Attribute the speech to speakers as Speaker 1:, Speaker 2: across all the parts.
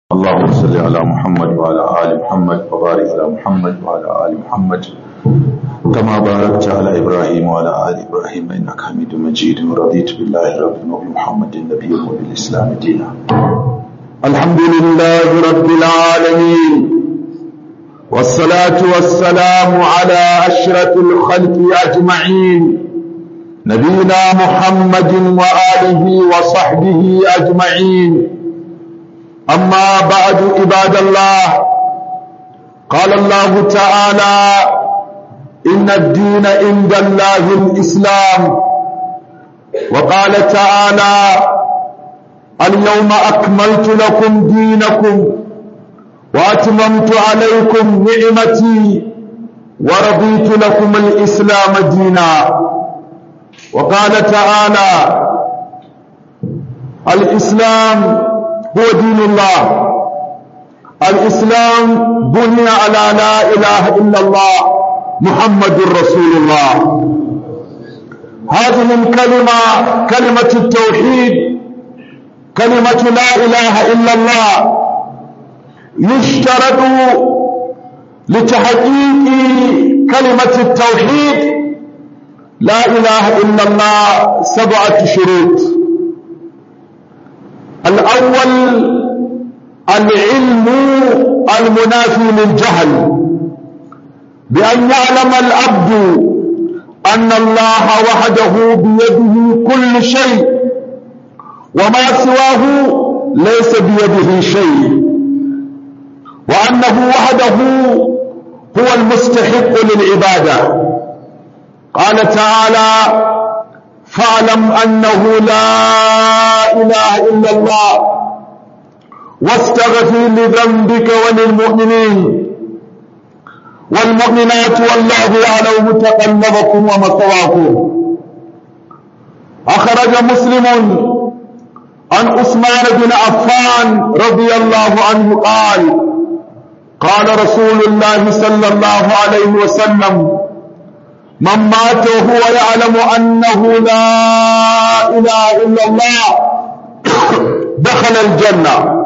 Speaker 1: اللهم صل على محمد وعلى آل محمد وبارك على محمد وعلى آل محمد كما باركت على إبراهيم وعلى آل إبراهيم إنك حميد مجيد ورضيت بالله ربا وبمحمد النبي وبالإسلام دينا
Speaker 2: الحمد لله رب العالمين والصلاة والسلام على أشرف الخلق أجمعين نبينا محمد وآله وصحبه أجمعين أما بعد عباد الله قال الله تعالى إن الدين عند الله الإسلام وقال تعالى اليوم أكملت لكم دينكم وأتممت عليكم نعمتي ورضيت لكم الإسلام دينا وقال تعالى الإسلام هو دين الله الإسلام بني على لا إله إلا الله محمد رسول الله هذه الكلمة كلمة التوحيد كلمة لا إله إلا الله يشترط لتحقيق كلمة التوحيد لا إله إلا الله سبعة شروط الأول العلم المنافي للجهل بأن يعلم العبد أن الله وحده بيده كل شيء وما سواه ليس بيده شيء وأنه وحده هو المستحق للعبادة قال تعالى فاعلم أنه لا إله إلا الله واستغفر لذنبك وللمؤمنين والمؤمنات والله يعلم متقلبكم ومثواكم أخرج مسلم عن عثمان بن عفان رضي الله عنه قال قال رسول الله صلى الله عليه وسلم من مات وهو يعلم أنه لا إله إلا الله دخل الجنة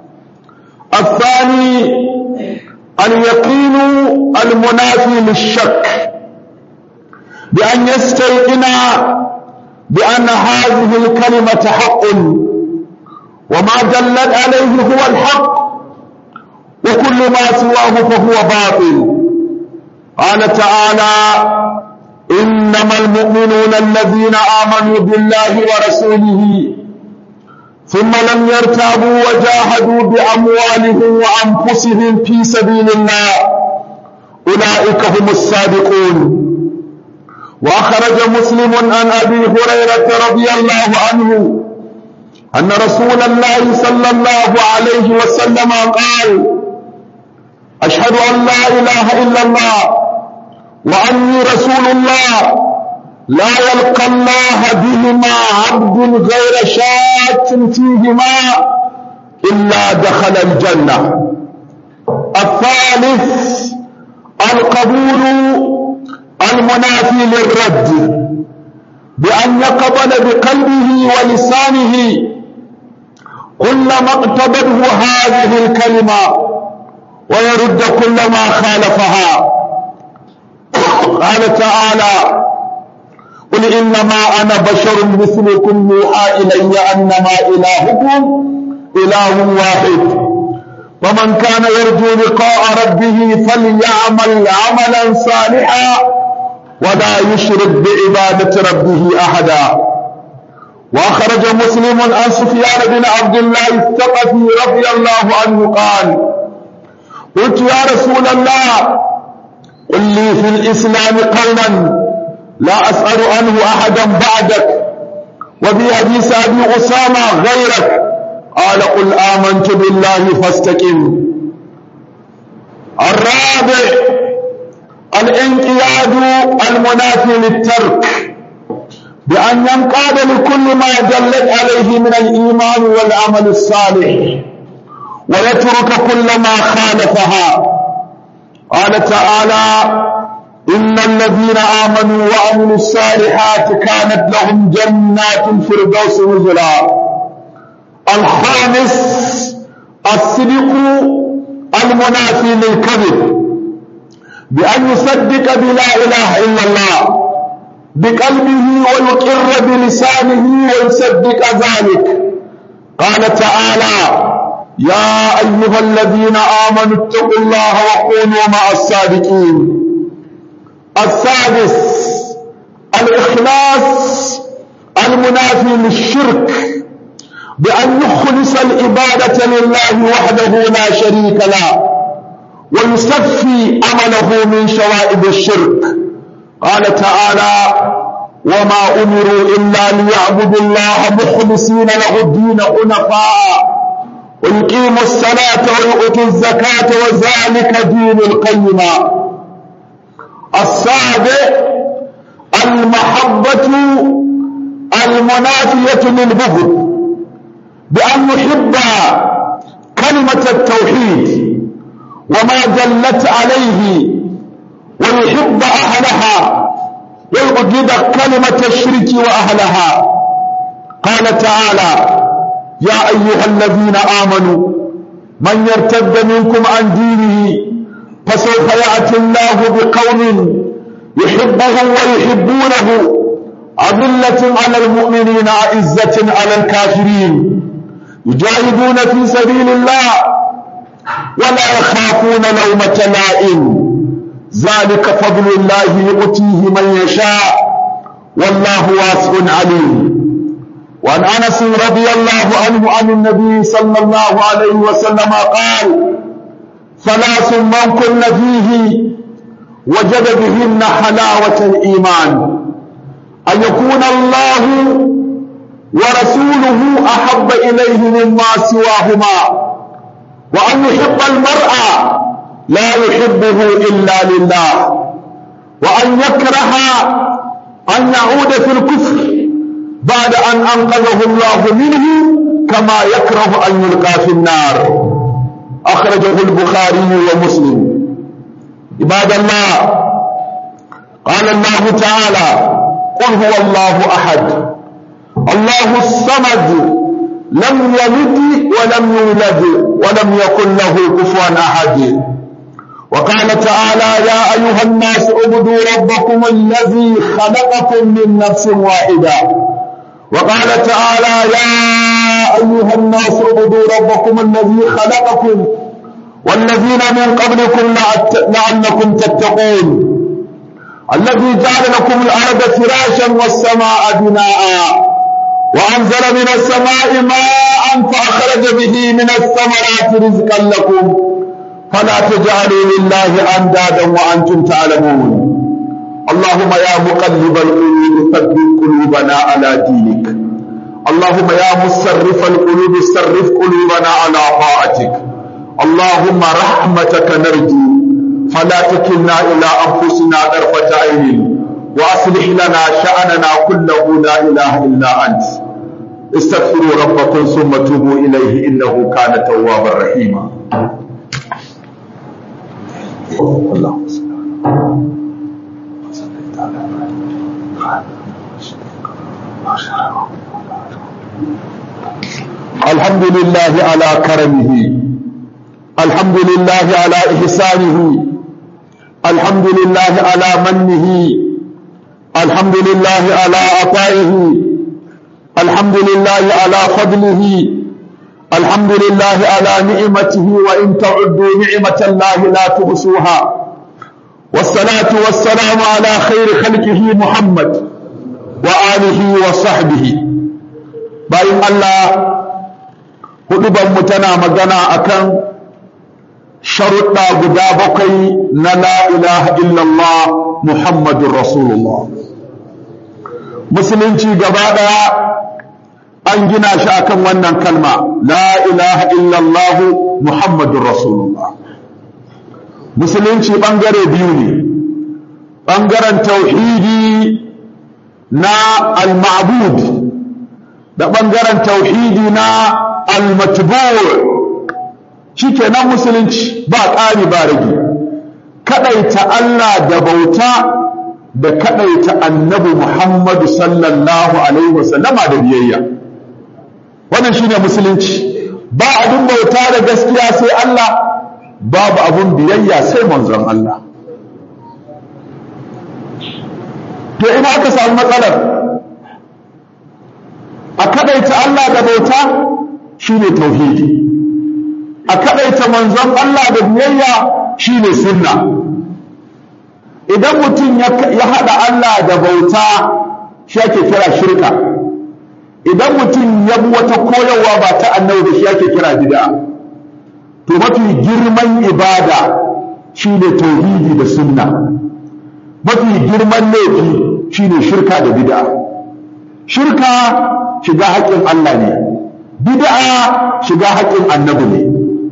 Speaker 2: الثاني اليقين المنافي للشك بأن يستيقن بأن هذه الكلمة حق وما دلت عليه هو الحق وكل ما سواه فهو باطل قال تعالى إنما المؤمنون الذين آمنوا بالله ورسوله ثم لم يرتابوا وجاهدوا بأموالهم وأنفسهم في سبيل الله أولئك هم الصادقون وأخرج مسلم عن أبي هريرة رضي الله عنه أن رسول الله صلى الله عليه وسلم قال أشهد أن لا إله إلا الله وأني رسول الله لا يلقى الله بهما عبد غير شاك فيهما إلا دخل الجنة الثالث القبول المنافي للرد بأن يقبل بقلبه ولسانه كل ما اقتضته هذه الكلمة ويرد كل ما خالفها قال تعالى قل إنما أنا بشر مثلكم يوحى إلي أنما إلهكم إله واحد ومن كان يرجو لقاء ربه فليعمل عملا صالحا ولا يشرك بعبادة ربه أحدا وأخرج مسلم عن سفيان بن عبد الله الثقفي رضي الله عنه قال قلت يا رسول الله قل لي في الإسلام قولا لا أسأل عنه أحدا بعدك وفي حديث أبي أسامة غيرك قال قل آمنت بالله فاستقم الرابع الانقياد المنافي للترك بأن ينقاد لكل ما دلت عليه من الإيمان والعمل الصالح ويترك كل ما خالفها قال تعالى إن الذين آمنوا وعملوا الصالحات كانت لهم جنات الفردوس نزلا الخامس الصدق المنافي للكذب بأن يصدق بلا إله إلا الله بقلبه ويقر بلسانه ويصدق ذلك قال تعالى يا أيها الذين آمنوا اتقوا الله وكونوا مع الصادقين السادس الإخلاص المنافي للشرك بأن يخلص العبادة لله وحده لا شريك له ويصفي عمله من شوائب الشرك قال تعالى وما أمروا إلا ليعبدوا الله مخلصين له الدين حنفاء ويقيموا الصلاة ويؤتوا الزكاة وذلك دين القيمة السابع المحبة المنافية للبغض بأن يحب كلمة التوحيد وما دلت عليه ويحب أهلها ويبغض كلمة الشرك وأهلها قال تعالى يا أيها الذين آمنوا من يرتد منكم عن دينه فسوف يأتي الله بقوم يحبه ويحبونه أذلة على المؤمنين أعزة على الكافرين يجاهدون في سبيل الله ولا يخافون لومة لائم ذلك فضل الله يؤتيه من يشاء والله واسع عليم وعن انس رضي الله عنه عن النبي صلى الله عليه وسلم قال ثلاث من كن فيه وجد بهن حلاوة الإيمان أن يكون الله ورسوله أحب إليه مما سواهما وأن يحب المرء لا يحبه إلا لله وأن يكره أن يعود في الكفر بعد أن أنقذه الله منه كما يكره أن يلقى في النار أخرجه البخاري ومسلم عباد الله قال الله تعالى قل هو الله أحد الله الصمد لم يلد ولم يولد ولم يكن له كفوا أحد وقال تعالى يا أيها الناس اعبدوا ربكم الذي خلقكم من نفس واحدة وقال تعالى يا أيها الناس اعبدوا ربكم الذي خلقكم والذين من قبلكم لعلكم تتقون الذي جعل لكم الأرض فراشا والسماء بناء وأنزل من السماء ماء فأخرج به من الثمرات رزقا لكم فلا تجعلوا لله أندادا وأنتم تعلمون اللهم يا مقلب القلوب ثبت قلوبنا على دينك اللهم يا مصرف القلوب صرف قلوبنا على طاعتك اللهم رحمتك نرجو فلا تكلنا إلى أنفسنا طرفة عين وأصلح لنا شأننا كله لا إله إلا أنت استغفروا ربكم ثم توبوا إليه إنه كان توابا رحيما اللهم صل الحمد لله على كرمه الحمد لله على إحسانه الحمد لله على منه الحمد لله على عطائه الحمد لله على فضله الحمد لله على نعمته وإن تعدوا نعمة الله لا تحصوها والصلاة والسلام على خير خلقه محمد وآله وصحبه باين الله huduban mu tana magana akan sharuɗa guda bakwai na la ilaha illallah muhammadun rasulullah musulunci gaba ɗaya an gina shi akan wannan kalma la ilaha illallah muhammadun rasulullah musulunci ɓangare biyu ne ɓangaren tauhidi na al-ma'bud da ɓangaren tauhidi na al-matbu' shikenan musulunci ba ƙari ba rage kadaita Allah da bauta da kadaita annabi Muhammadu sallallahu alaihi wasallama da biyayya wannan shine musulunci ba abin bauta da gaskiya sai Allah babu abin biyayya sai manzon Allah to ina aka samu matsalar a kadaita Allah da bauta shine tauhidi a kadaita manzon Allah da biyayya shine sunna idan mutum ya haɗa Allah da bauta shi ake kira shirka idan mutum ya bi wata koyarwa ba ta annabi da shi ake kira bid'a to mafi girman ibada shine tauhidi da sunna mafi girman laifi shine shirka da bid'a shirka shiga haƙƙin Allah ne bid'a shiga haƙƙin annabi ne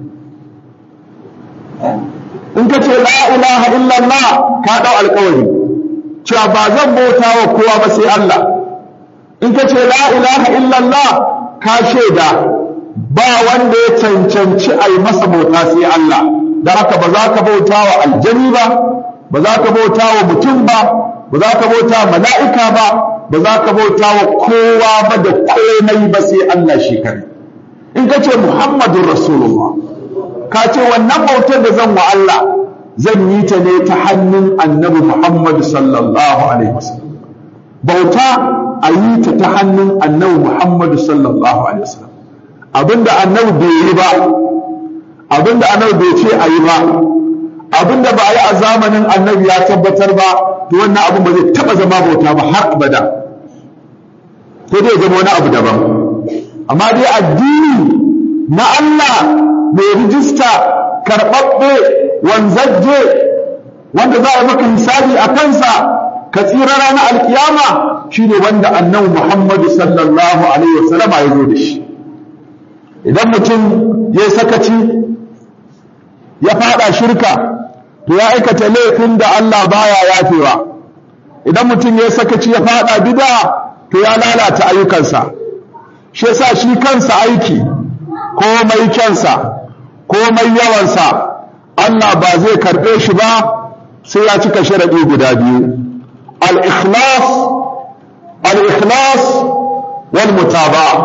Speaker 2: in ka ce la ilaha illallah ka ɗau alƙawari cewa ba zan bauta wa kowa ba sai Allah in ka ce la ilaha illallah ka shaida ba wanda ya cancanci a yi masa bauta sai Allah da haka ba za ka bauta wa aljani ba ba za ka bauta wa mutum ba ba za ka bauta wa mala'ika ba ba za ka bauta wa kowa ba da komai ba sai Allah shi kare in ka ce Muhammadun Rasulullah ka ce wannan bautar da zan wa Allah zan yi ta ne ta hannun annabi Muhammad sallallahu alaihi wasallam bauta a yi ta ta hannun annabi Muhammad sallallahu alaihi wasallam abinda annabi bai yi ba abinda annabi bai ce a yi ba abinda ba a yi a zamanin annabi ya tabbatar ba to wannan abin ba zai taba zama bauta ba har abada ko dai zama wani abu daban amma dai addini na Allah mai rijista karɓaɓɓe wanzajje wanda za a maka hisabi a kansa ka tsira ranar alkiyama shine wanda annabi Muhammadu sallallahu alaihi wasallama ya zo da shi idan mutum ya sakaci ya fada shirka to ya aikata laifin da Allah baya yafewa idan mutum ya sakaci ya fada bid'a to ya lalata ayyukansa shi yasa shi kansa aiki komai kyansa komai yawansa Allah ba zai karɓe shi ba sai ya cika sharaɗi guda biyu al-ikhlas al-ikhlas wal mutaba'a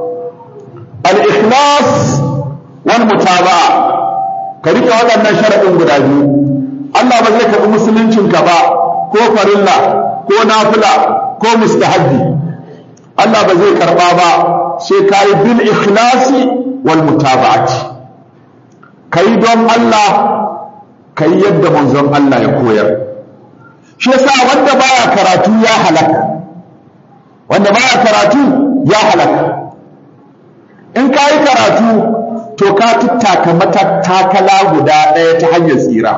Speaker 2: al-ikhlas wal mutaba'a ka rike waɗannan sharaɗin guda biyu Allah ba zai karɓi musuluncinka ba ko farilla ko nafila ko mustahabbi Allah ba zai karɓa ba sai ka yi bil ikhlasi wal mutaba'ati kai don Allah kai yadda manzon Allah ya koyar shi yasa wanda baya karatu ya halaka wanda baya karatu ya halaka in ka yi karatu to ka tattaka matattakala guda ɗaya ta hanyar tsira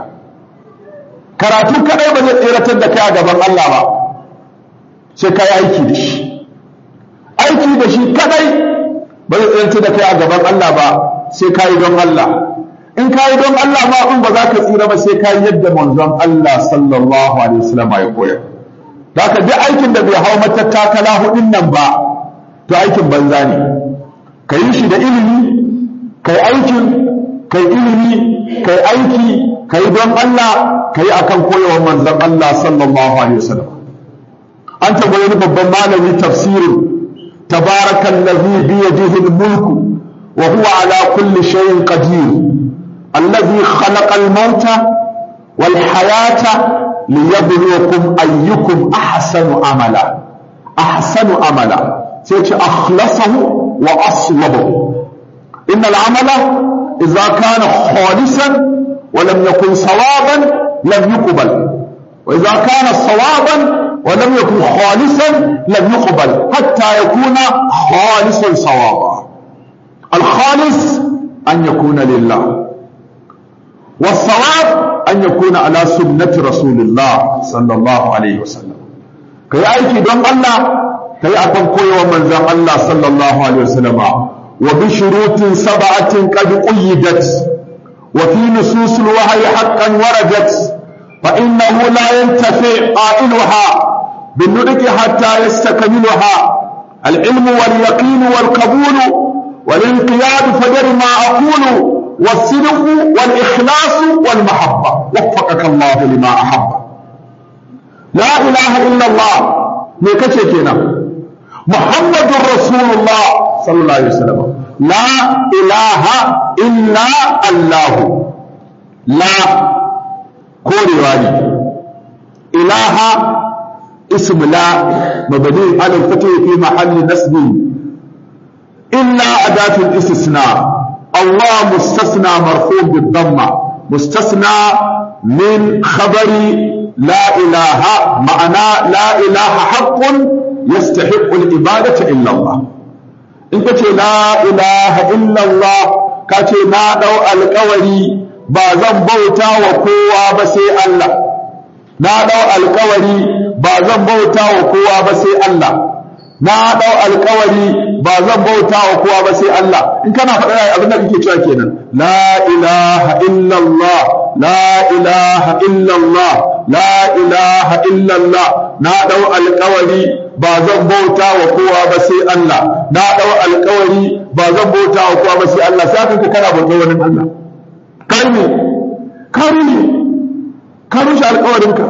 Speaker 2: karatu kadai ba zai tseratar da kai a gaban Allah ba sai ka yi aiki da shi aiki da shi kadai ba zai tseratar da kai a gaban Allah ba sai ka yi don Allah in ka yi don Allah ma in ba za ka tsira ba sai ka yi yadda manzon Allah sallallahu alaihi wasallam ya koyar da ka duk aikin da bai hau matattakala hudun nan ba to aikin banza ne ka yi shi da ilimi ka yi aikin ka yi ilimi ka yi aiki ka yi don Allah ka yi akan koyarwar manzon Allah sallallahu alaihi wasallam an tambayi wani babban malami tafsirin tabarakallazi biyadihi al-mulku wa huwa ala kulli shay'in qadir الذي خلق الموت والحياة ليبلوكم أيكم أحسن عملا أحسن عملا سيتي أخلصه وأصلبه إن العمل إذا كان خالصا ولم يكن صوابا لم يقبل وإذا كان صوابا ولم يكن خالصا لم يقبل حتى يكون خالصا صوابا الخالص أن يكون لله والصواب أن يكون على سنة رسول الله صلى الله عليه وسلم كي أيكي دون الله كي أكون كوي ومن ذا الله صلى الله عليه وسلم وبشروط سبعة قد قيدت وفي نصوص الوحي حقا وردت فإنه لا ينتفع قائلها بالنطق حتى يستكملها العلم واليقين والقبول والانقياد فدر ما أقول والصدق والإخلاص والمحبة وفقك الله لما أحب لا إله إلا الله ميكشي كنا محمد رسول الله صلى الله عليه وسلم la ilaha illa Allah la korewa ne ilaha اسم لا مبني على الفتح في محل نصب إلا أداة الاستثناء الله مستثنى مرفوع بالضمة مستثنى من خبر لا إله معنى لا إله حق يستحق العبادة إلا الله إن لا إله إلا الله كاتي نادو القوري بازن بوتا وقوة بسي الله نادو القوري ba zan bauta wa kowa ba sai Allah na dau alkawari ba zan bauta wa kowa ba sai Allah in kana faɗa abin da kake cewa kenan la ilaha illallah la ilaha illallah la ilaha illallah na dau alkawari ba zan bauta wa kowa ba sai Allah na dau alkawari ba zan bauta wa kowa ba sai Allah sai ka kana bauta wani Allah kai ne kai ne ka rushe alkawarinka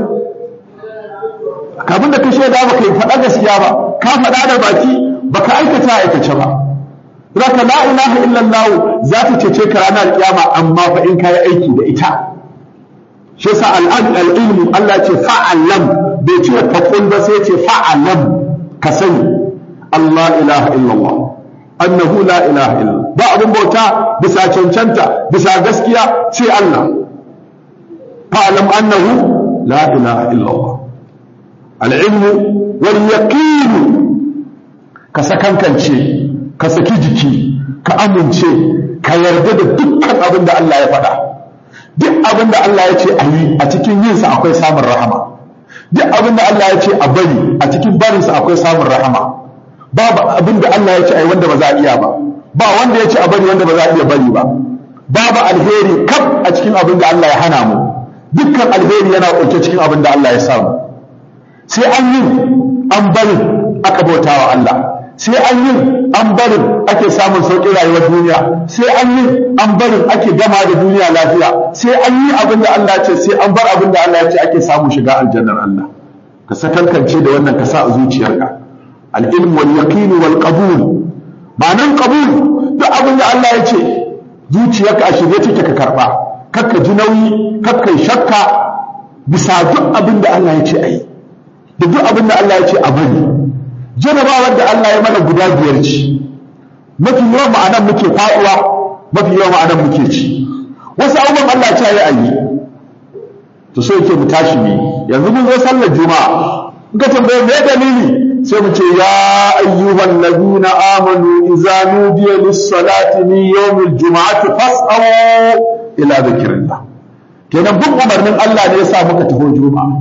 Speaker 2: kafin da ka shaida ba ka yi faɗa gaskiya ba ka faɗa da baki ba ka aikata aikace ba zaka la ilaha illallah za ta cece ka ranar kiyama amma fa in kayi aiki da ita shi yasa al'an al'ilmu Allah ce fa'alam bai ce faqul ba sai ce fa'alam ka sani Allah ilaha illallah annahu la ilaha illallah ba abin bauta bisa cancanta bisa gaskiya sai Allah fa'alam annahu la ilaha illallah al'ilmu wal yaqinu ka sakankance ka saki jiki ka amince ka yarda da dukkan abin da Allah ya faɗa duk abin da Allah ya ce a yi a cikin yinsa akwai samun rahama duk abin da Allah ya ce a bari a cikin barinsa akwai samun rahama babu abin da Allah ya ce a yi wanda ba za a iya ba ba wanda ya ce a bari wanda ba za a iya bari ba babu alheri kaf a cikin abin da Allah ya hana mu dukkan alheri yana ƙunshe cikin abin da Allah ya samu sai an yi an barin aka bauta wa Allah sai an yi an barin ake samun sauƙin rayuwar duniya sai an yi an barin ake gama da duniya lafiya sai an yi abin da Allah ce sai an bar abin da Allah ya ce ake samun shiga aljannar Allah ka sakankance da wannan ka sa a zuciyarka al-ilm wal yaqin wal qabul ma'anan qabul duk abin da Allah ya ce zuciyarka a shirye take ka karba kakka ji nauyi kakka shakka bisa duk abin da Allah ya ce a yi da duk abin da Allah ya ce a bari jarabawar da Allah ya mana guda biyar ce mafi yawan ma'anan muke faɗuwa mafi yawan ma'anan muke ci wasu abubuwan Allah ya ce ya yi to so yake mu tashi ne yanzu mun zo sallar juma'a in ka tambaye me dalili sai mu ce ya ayyuhan ladina amanu idza nudiya lis-salati min yawmil juma'ati fas'au ila dhikrillah kenan bin umarnin Allah ne ya sa muka taho juma'a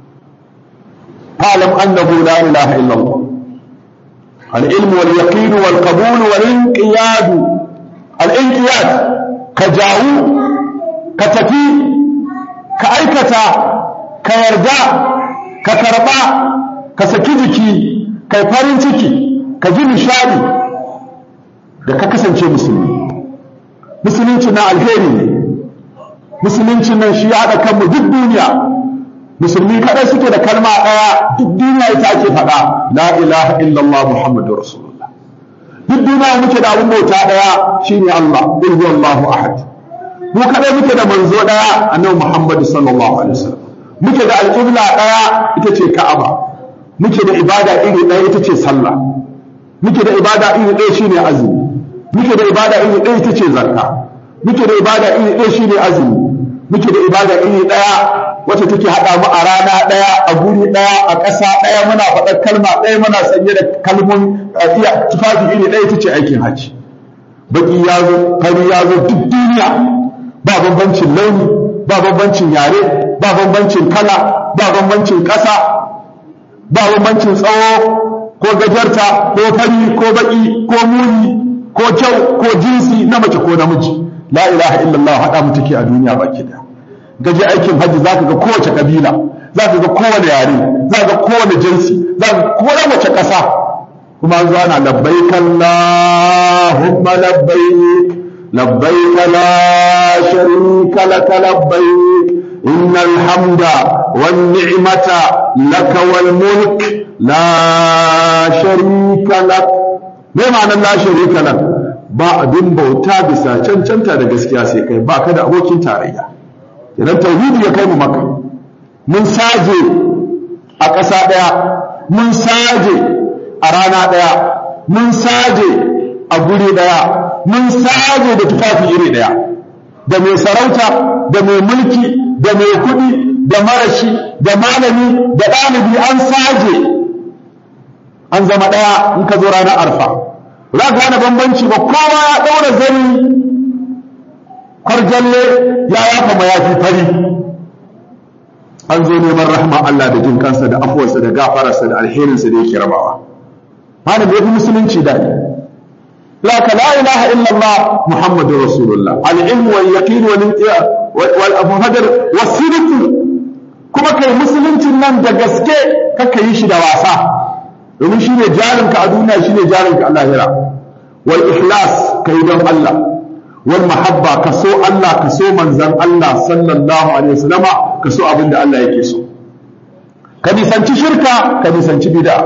Speaker 2: فاعلم أنه لا إله إلا الله العلم واليقين والقبول والانقياد الانقياد كجاو كتفي كأيكتا كيرجع ككربا كسكيجكي كيفارنتكي كجي نشادي da ka kasance musulmi musulunci na alheri ne musulunci nan shi ya haɗa kanmu duk duniya musulmi kadai suke da kalma ɗaya duk duniya ita ake faɗa la ilaha illallah muhammadu rasulullah duk duniya muke da abin bauta ɗaya shine Allah qul huwallahu ahad mu kadai muke da manzo ɗaya annabi muhammadu sallallahu alaihi wasallam muke da alƙibla ɗaya ita ce ka'aba muke da ibada iri ɗaya ita ce sallah muke da ibada iri ɗaya shine azumi muke da ibada iri ɗaya ita ce zakka muke da ibada iri ɗaya shine azumi muke da ibada iri ɗaya wacce take haɗa mu a rana ɗaya a guri ɗaya a ƙasa ɗaya muna faɗar kalma ɗaya muna sanye da kalmun iya tufafi iri ɗaya ita ce aikin hajji baki ya zo fari ya zo duk duniya ba bambancin launi ba bambancin yare ba bambancin kala ba bambancin ƙasa ba bambancin tsawo ko gajarta ko fari ko baki ko muni ko kyau ko jinsi na mace ko namiji la ilaha illallah haɗa mu take a duniya baki ɗaya gaje aikin hajji zaka ga kowace kabila zaka ga kowane yare zaka ga kowane jinsi zaka ga kowace ƙasa kuma an zo ana labbaik Allahumma labbaik labbaik la sharika lak labbaik innal hamda wan ni'mata lak wal mulk la sharika lak me ma'anar la sharika lak ba abin bauta bisa cancanta da gaskiya sai kai ba ka da abokin tarayya idan tauhidi ya kai mu maka mun saje a ƙasa ɗaya mun saje a rana ɗaya mun saje a guri ɗaya mun saje da tufafi iri ɗaya da mai sarauta da mai mulki da mai kuɗi da marashi da malami da ɗalibi an saje an zama ɗaya in ka zo ranar arfa za ka gane bambanci ba kowa ya ɗaura zani kwarjalle ya yafa mayafi fari an zo neman rahama Allah da jin kansa da afuwarsa da gafararsa da alherinsa da yake rabawa malam ya fi musulunci daɗi laka la ilaha illallah muhammadur rasulullah al-ilm wal yaqin wal wal afhadar was sidq kuma kai musuluncin nan da gaske kaka yi shi da wasa domin shine jarinka a duniya shine jarinka a lahira wal ikhlas kai don Allah wal mahabba ka so Allah ka so manzan Allah sallallahu alaihi wasallama ka so abin da Allah yake so ka nisanci shirka ka nisanci bid'a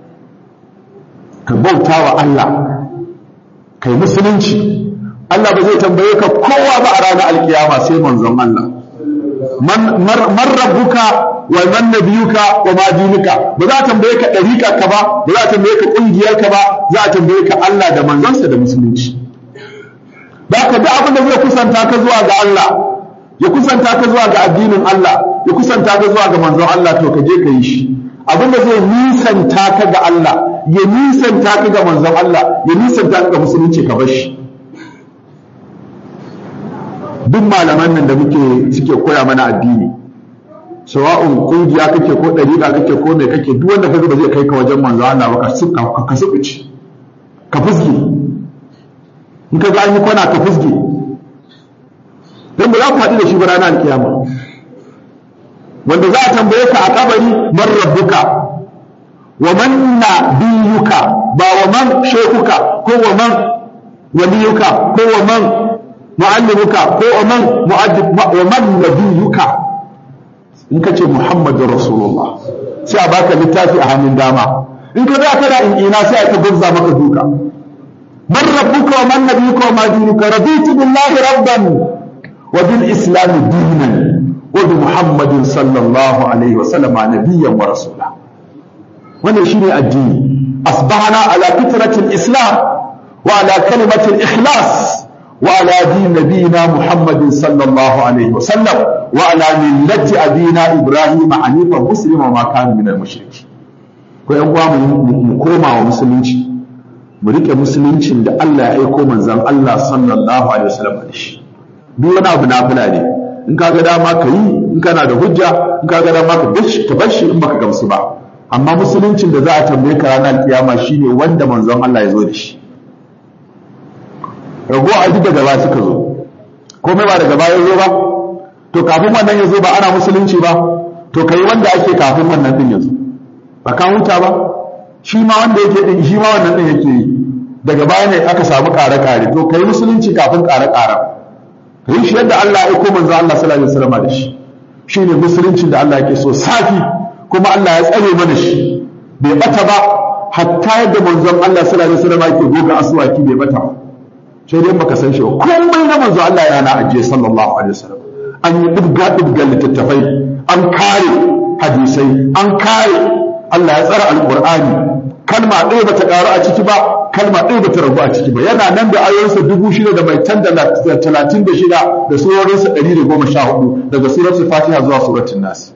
Speaker 2: ka bauta wa Allah kai musulunci Allah ba zai tambaye ka kowa ba a ranar alkiyama sai manzon Allah man rabbuka wa man nabiyuka wa ma dinuka ba za a tambaye ka dariƙa ka ba ba za a tambaye ka ƙungiyar ka ba za a tambaye ka Allah da manzonsa da musulunci da ka duk abin da zai kusanta ka zuwa ga Allah ya kusanta ka zuwa ga addinin Allah ya kusanta ka zuwa ga manzon Allah to ka je ka yi shi abin da zai nisanta ka ga Allah ya nisanta ka ga manzon Allah ya nisanta ka ga musulunci ka bar shi duk malaman nan da muke suke koya mana addini sawa'un kungiya kake ko dariƙa kake ko mai kake duk wanda kaga ba zai kai ka wajen manzo Allah ba ka ka subuci ka fusge in ka ga an yi kwana ka fusge dan ba za ku haɗu da shi ba ranar alkiyama wanda za a tambaye ka a kabari man rabbuka wa man nabiyuka ba wa man shekuka ko wa man waliyuka ko wa man mu'allimuka ko wa man mu'addib wa man nabiyuka in ka ce Muhammadu Rasulullah sai a baka littafi a hannun dama in ka za ka da in ina sai a ta gurza maka duka man rabbuka wa man nabiyuka wa ma dinuka raditu billahi rabban wa bil islam dinan wa bi Muhammadin sallallahu alaihi wa sallama nabiyyan wa rasula wannan shine addini asbahana ala fitratil islam wa ala kalimatil ikhlas وعلى دين نبينا محمد صلى الله عليه وسلم وعلى ملة أبينا إبراهيم حنيفا مسلما وما كان من المشركين ko yan uwa mu koma wa musulunci mu rike musuluncin da Allah ya aiko manzon Allah sallallahu alaihi wasallam da shi duk wani abu nafila ne in kaga dama ka yi in kana da hujja in kaga dama ka bashi ka bashi in baka gamsu ba amma musuluncin da za a tambaye ka ranar kiyama shine wanda manzon Allah ya zo da shi rago a duk daga ba suka zo komai ba daga baya zo ba to kafin wannan ya zo ba ana musulunci ba to kai wanda ake kafin wannan din ya zo ba ka huta ba shi ma wanda yake din shi ma wannan din yake yi daga baya ne aka samu kare kare to kai musulunci kafin kare kare kai shi yadda Allah ya aiko manzo Allah sallallahu alaihi wasallam da shi shine musuluncin da Allah yake so safi kuma Allah ya tsare mana shi bai bata ba hatta yadda manzon Allah sallallahu alaihi wasallam yake goga aswaki bai bata ba sai dai baka san shi ba komai na manzo Allah yana ajiye sallallahu alaihi wasallam an yi dubga dubga littattafai an kare hadisai an kare Allah ya tsara alqur'ani kalma ɗaya bata ƙaru a ciki ba kalma ɗaya bata ragu a ciki ba yana nan da ayoyinsa dubu shida da mai tan da talatin da shida da surorinsa ɗari da goma sha hudu daga suratul fatiha zuwa suratul nas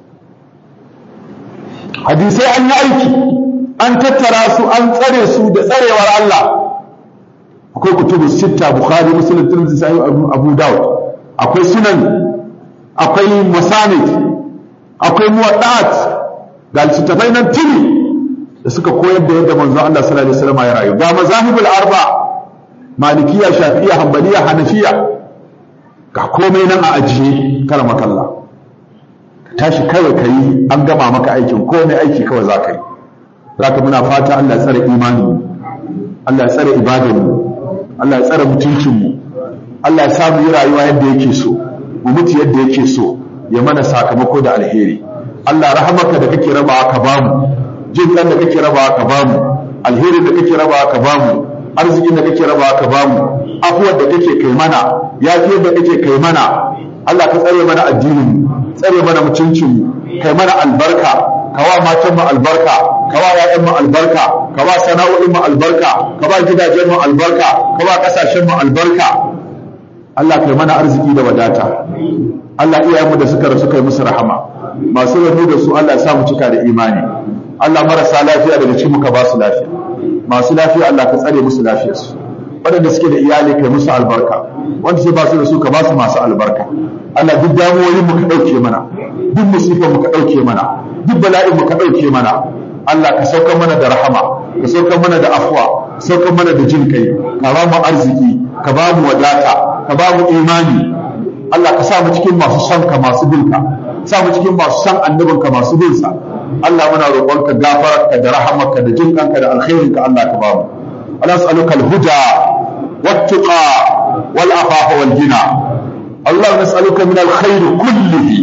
Speaker 2: hadisai an yi aiki an tattara su an tsare su da tsarewar Allah akwai kutubu sitta bukhari muslim tirmidhi sahih abu daud akwai sunan akwai masanid akwai muwaddat ga littattafai nan tuni da suka koyar da yadda manzo Allah sallallahu alaihi wasallam ya rayu ga mazahibul arba malikiya shafi'iyya hanbaliya hanafiya ga komai nan a ajiye karama kalla tashi kawai kai an gama maka aikin komai aiki kawai za ka yi zaka muna fata Allah ya tsare imani Allah ya tsare ibadanmu Allah ya tsare mutuncinmu Allah ya samu yi rayuwa yadda yake so mu mutu yadda yake so ya mana sakamako da alheri Allah rahamaka da kake rabawa ka bamu jin dan da kake rabawa ka bamu alherin da kake rabawa ka bamu arzikin da kake rabawa ka bamu afuwar da kake kai mana yafiyar da kake kai mana Allah ka tsare mana addinin tsare mana mutuncin mu kai mana albarka kawa matan mu albarka kawa ƴaƴan mu albarka kawa sana'o'in mu albarka kawa gidajen mu albarka kawa kasashen mu albarka Allah kai mana arziki da wadata Allah iyayenmu da suka rasu kai musu rahama masu ranu da su Allah ya sa mu cika da imani Allah marasa lafiya daga cikin muka ba su lafiya masu lafiya Allah ka tsare musu lafiyarsu waɗanda suke da iyali kai musu albarka wanda sai ba su da su ka ba su masu albarka Allah duk damuwoyin mu ka ɗauke mana duk musifan mu ka ɗauke mana duk bala'in mu ka ɗauke mana Allah ka sauka mana da rahama ka sauka mana da afwa ka sauka mana da jin kai ka ba mu arziki ka ba mu wadata ka ba mu imani Allah ka sa mu cikin masu son ka masu bin ka sa mu cikin masu son annabin ka masu bin sa Allah muna roƙonka gafararka da rahamarka da jin kanka da alkhairin ka Allah ka ba mu Allah nas'aluka al-huda wat-tuqa wal-afafa wal-ghina Allah nas'aluka min al-khair kullihi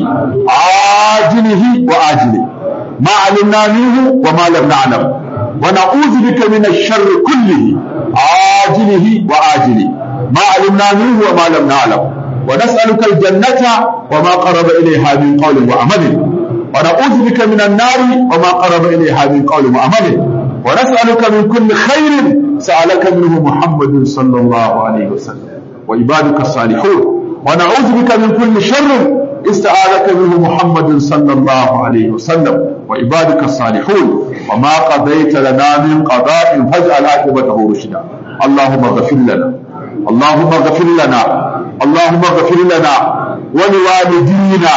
Speaker 2: ajilihi wa ajilihi ma 'alimna minhu wa ma lam na'lam wa na'udhu bika min ash-sharr kullihi ajilihi wa ajilihi ma 'alimna minhu wa ma lam na'lam ونسألك الجنة وما قرب إليها من قول وعمل ونعوذ بك من النار وما قرب إليها من قول وعمل ونسألك من كل خير سألك منه محمد صلى الله عليه وسلم وعبادك الصالحون ونعوذ بك من كل شر استعاذك منه محمد صلى الله عليه وسلم وعبادك الصالحون وما قضيت لنا من قضاء فاجعل عاقبته رشدا اللهم اغفر لنا اللهم اغفر لنا اللهم اغفر لنا ولوالدينا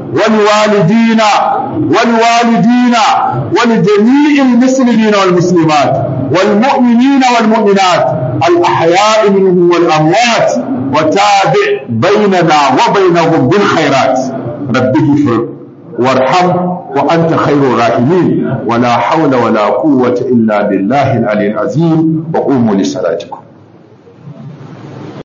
Speaker 2: ولوالدينا ولوالدينا ولجميع المسلمين والمسلمات والمؤمنين والمؤمنات الأحياء منهم والأموات وتابع بيننا وبينهم بالخيرات رب اغفر وارحم وأنت خير الراحمين ولا حول ولا قوة إلا بالله العلي العظيم وقوموا لصلاتكم